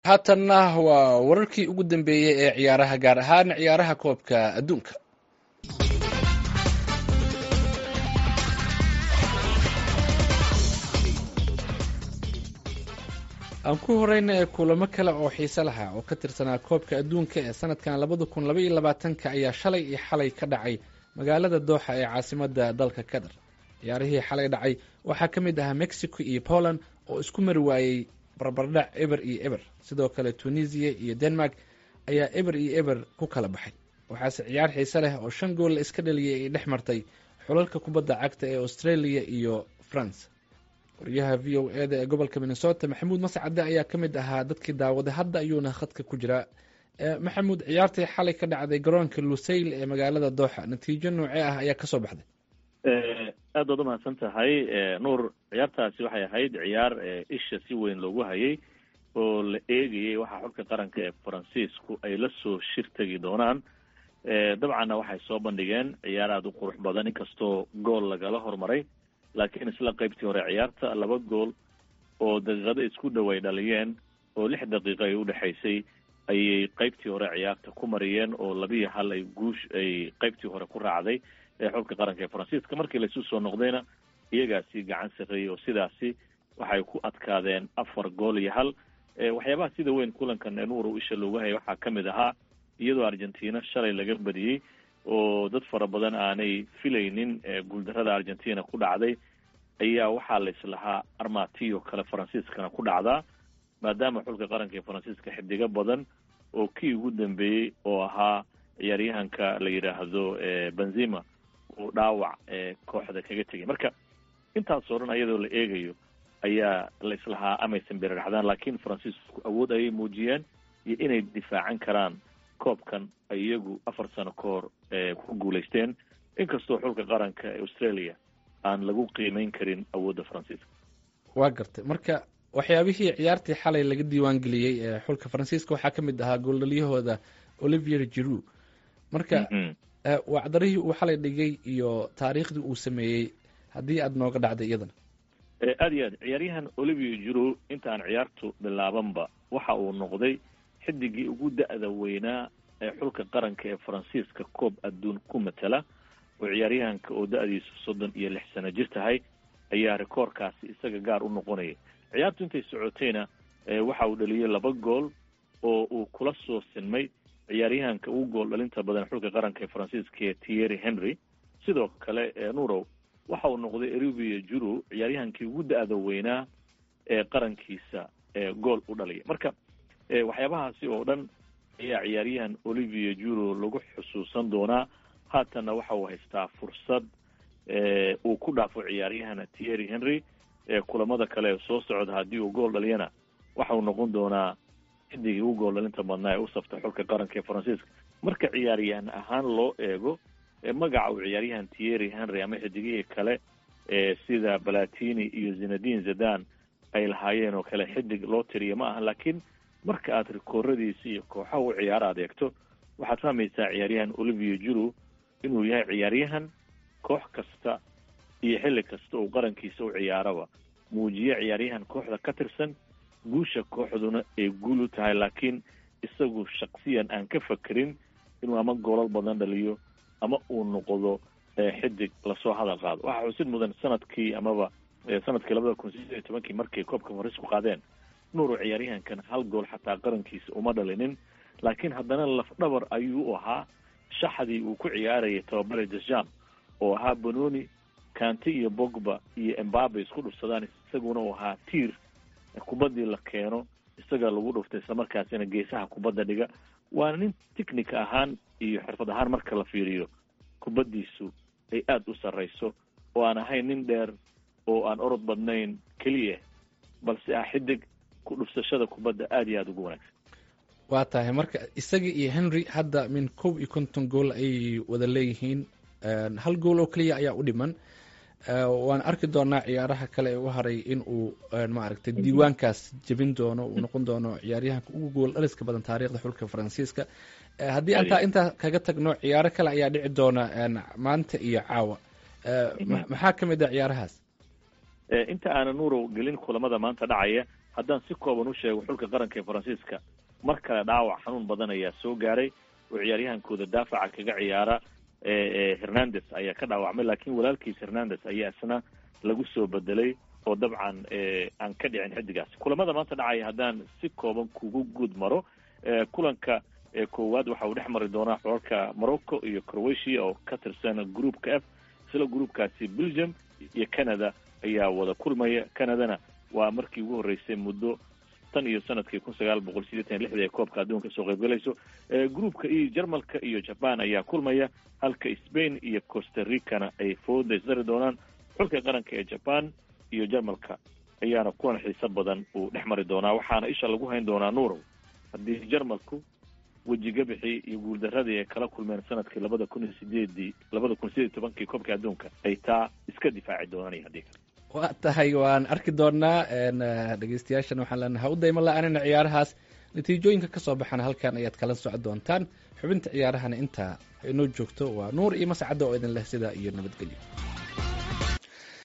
haatanna waa wararkii ugu dambeeyey ee ciyaaraha gaar ahaan ciyaaraha koobka adduunka aan ku horeyna ee kulamo kale oo xiise lahaa oo ka tirsanaa koobka adduunka ee sanadkan labada kun laba iyo labaatanka ayaa shalay iyo xalay ka dhacay magaalada dooxa ee caasimada dalka qatar ciyaarihii xalay dhacay waxaa ka mid ahaa mexico iyo poland oo isku mari waayey barbardhac eber iyo eber sidoo kale tunisia iyo denmark ayaa eber iyo eber ku kala baxay waxaase ciyaar xiise leh oo shan gool la iska dhaliyay ay dhex martay xulalka kubadda cagta ee australia iyo france wariyaha v o e da ee gobolka minnesota maxamuud mascade ayaa ka mid ahaa dadkii daawaday hadda ayuuna khadka ku jiraa maxamuud ciyaartii xalay ka dhacday garoonka lusayl ee magaalada dooxa natiijo noocee ah ayaa kasoo baxday aad baad umahadsan tahay nuur ciyaartaasi waxay ahayd ciyaar isha si weyn loogu hayay oo la eegayay waxaa xulka qaranka ee faransiisku ay la soo shir tegi doonaan dabcanna waxay soo bandhigeen ciyaar aada u qurux badan inkastoo gool lagala hormaray laakiin isla qaybtii hore ciyaarta laba gool oo daqiiqado isku dhow ay dhaliyeen oo lix daqiiqo ay udhexaysay ayay qaybtii hore ciyaarta ku mariyeen oo labiiyo hal ay guush ay qaybtii hore ku raacday xulka qaranka ee faransiiska markii laisu soo noqdayna iyagaasi gacan sarreeyey oo sidaasi waxay ku adkaadeen afar gool iyo hal waxyaabaha sida weyn kulankan nuur isha loogu hayay waxaa ka mid ahaa iyadoo argentina shalay laga badiyey oo dad fara badan aanay filaynin guuldarada argentina ku dhacday ayaa waxaa la islahaa armatiyo kale faransiiskana ku dhacdaa maadaama xulka qaranka ee faransiiska xidigo badan oo kii ugu dambeeyey oo ahaa ciyaaryahanka la yidhaahdo benzima uu dhaawac kooxda kaga tegay marka intaasoo dhan iyadoo la eegayo ayaa la islahaa amaysan birarxdaan laakiin faransiisku awood ayay muujiyeen iyo inay difaacan karaan koobkan ay iyagu afar sano ka hor ku guulaysteen inkastoo xulka qaranka ee australia aan lagu qiimeyn karin awoodda faransiiska waa gartay marka waxyaabihii ciyaartii xalay laga diiwaan geliyey ee xulka faransiiska waxaa ka mid ahaa gooldhaliyahooda olivier giroud marka wacdarihii uu xalay dhigay iyo taariikhdii uu sameeyey haddii aada nooga dhacday iyadana aada iyo aad ciyaaryahan olivier giroud intaan ciyaartu bilaabanba waxa uu noqday xidigii ugu da-da weynaa ee xulka qaranka ee faransiiska koob adduun ku matala oo ciyaaryahanka oo da-diisu soddon iyo lix sano jir tahay ayaa rikoorkaasi isaga gaar u noqonayay ciyaartu intay socotayna waxa uu dhaliyey laba gool oo uu kula soo sinmay ciyaaryahanka ugu gool dhalinta badan xulka qaranka ee faransiiska ee thierry henry sidoo kale nurow waxa uu noqday erubia juru ciyaaryahankii ugu da-da weynaa ee qarankiisa gool u dhalaya marka waxyaabahaasi oo dhan ayaa ciyaaryahan olivier juro lagu xusuusan doonaa haatanna waxa uu haystaa fursad uu ku dhaafo ciyaaryahana thierry henry kulamada kale soo socda haddii uu gool dhaliyana waxa uu noqon doonaa xidigii ugu gool dhalinta badnaa ee u saftay xulka qaranka ee faransiiska marka ciyaaryahan ahaan loo eego magaca uu ciyaaryahan thierry henry ama xidigihii kale sida balatini iyo zinadin zadan ay lahaayeen oo kale xidig loo tiriya ma aha laakiin marka aad rikooradiisa iyo kooxaha u ciyaaro aad eegto waxaad fahmaysaa ciyaaryahan olivier juru inuu yahay ciyaaryahan koox kasta iyo xilli kasta uu qarankiisa u ciyaaraba muujiye ciyaaryahan kooxda ka tirsan guusha kooxduna ay guul u tahay laakiin isagu shaksiyan aan ka fakerin inuu ama goolal badan dhaliyo ama uu noqdo xidig lasoo hadal qaado waxaa xusid mudan sanadkii amaba sanadkii labada kun sideed iyo tobankii markay koobka farisku qaadeen nuuru ciyaaryahankan hal gool xataa qarankiisa uma dhalinin laakiin haddana lafdhabar ayuu u ahaa shaxdii uu ku ciyaarayay tababare dejam oo ahaa bononi kanti iyo bogba iyo embabe isku dhufsadaan isaguna uu ahaa tiir kubaddii la keeno isaga lagu dhuftay islamarkaasina geesaha kubadda dhiga waana nin technic ahaan iyo xirfad ahaan marka la fiiriyo kubaddiisu ay aada u sarrayso oo aan ahayn nin dheer oo aan orod badnayn keliya balse ah xidig ku dhufsashada kubadda aada iyo aada ugu wanaagsan waa tahay marka isaga iyo henry hadda min kob iyo konton gool ayay wada leeyihiin hal gool oo keliya ayaa u dhiman waan arki doonaa ciyaaraha kale ee u haray in uu maaragtay diiwaankaas jebin doono uu noqon doono ciyaaryahanka ugu gool dhaliska badan taariikhda xulka faransiiska haddii antaa intaa kaga tagno ciyaaro kale ayaa dhici doona maanta iyo caawa maxaa ka mid ah ciyaarahaas inta aanan nuurow gelin kulamada maanta dhacaya haddaan si kooban u sheego xulka qaranka ee faransiiska mar kale dhaawac xanuun badan ayaa soo gaaray oo ciyaaryahankooda daafaca kaga ciyaara hernandes ayaa ka dhaawacmay laakiin walaalkiis hernandes ayaa isna lagu soo bedelay oo dabcan aan ka dhicin xidigaas kulamada maanta dhacaya haddaan si kooban kugu guud maro kulanka koowaad waxa uu dhex mari doonaa xolalka morocco iyo croatia oo ka tirsan groupka f isla groupkaasi belgium iyo canada ayaa wada kulmaya canadana waa markii ugu horreysay muddo tan iyo sanadkii kun sagaal boqol sideetan iyo lixdii ay koobka adduunka soo qaybgalayso groupka iyo jarmalka iyo jaban ayaa kulmaya halka spain iyo costa ricana ay fooda isdari doonaan xulka qaranka ee jaban iyo jarmalka ayaana kulan xiiso badan uu dhex mari doonaa waxaana isha lagu hayn doonaa nuurow haddii jarmalku wejigabixii iyo guuldaradii ay kala kulmeen sanadkii labada kun iyo sideedii labada kun sideed iyo tobankii koobka adduunka ay taa iska difaaci doonaan iyo haddii kale waa tahay waan arki doonaa dhegeystayaashan waxaan leenahay ha u dayma la-aanina ciyaarahaas natiijooyinka ka soo baxana halkan ayaad kala socon doontaan xubinta ciyaarahana intaa inoo joogto waa nuur iyo mascadda oo idin leh sidaa iyo nabadgelyo